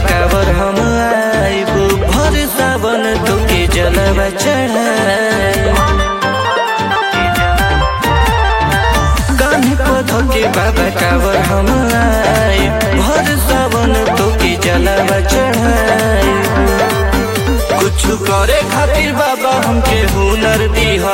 कावर हम आइब भर सावन तोके जलवा चढ़ाई कान्हे पधके बाबा कावर हम आइब भर सावन तोके जलवा चढ़ाई कुछ करे खातिर बाबा हमके हुनर दिहा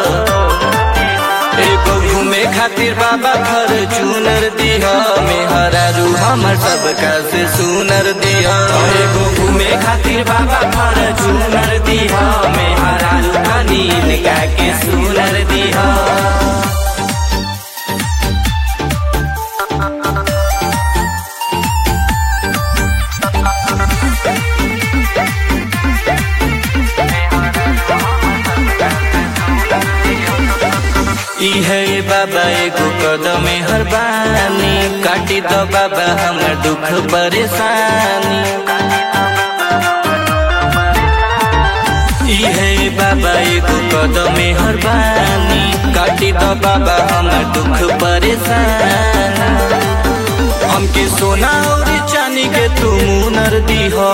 एगो घूमे खातिर बाबा घर चूनर दिहा मेहरारू हमर सबका से सुनर दिहा एगो घूमे खातिर बाबा घर चूनर दिहा मेहरारू अनिल का के सुनर दिहा इहे बाबा एगो कदम हरबानी काटी दो बाबा हमर दुख परेशानी इहे बाबा एगो कदम हरबानी काटी दो बाबा हमर दुख परेशानी हमके सोना और चांदी के तू मुनर दीहा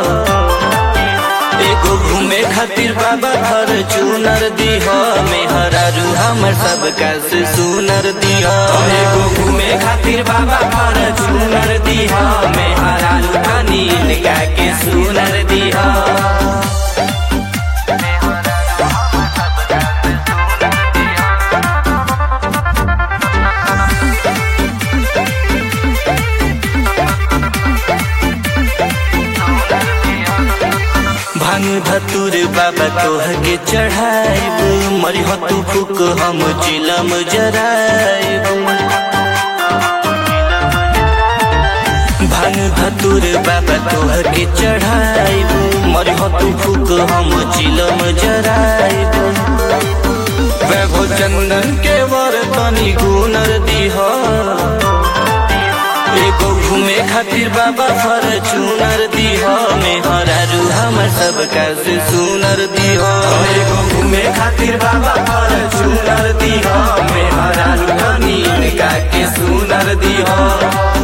एगो घूमे खातिर बाबा घर चूनर दिह मेहरारू हमर सबका से सुनर दिह एगो घूमे खातिर बाबा घर चूनर दिह मेहरारू अनिल का के सुनर दिह भांग धतुर बाबा तोह के चढ़ाइब मरी तू फुक हम चिलम जराइब भांग धतुर बाबा तोह के चढ़ाइब मरी तू फुक हम चिलम जराइब वैभव चंदन के वर तनी गुनर दिहा एगो घूमे खातिर बाबा फर चूनर दिह मेहरारू हमर सबका से सुनर दिह एगो घूमे खातिर बाबा फर चूनर दिह मेहरारू अनिल का के सुनर दिह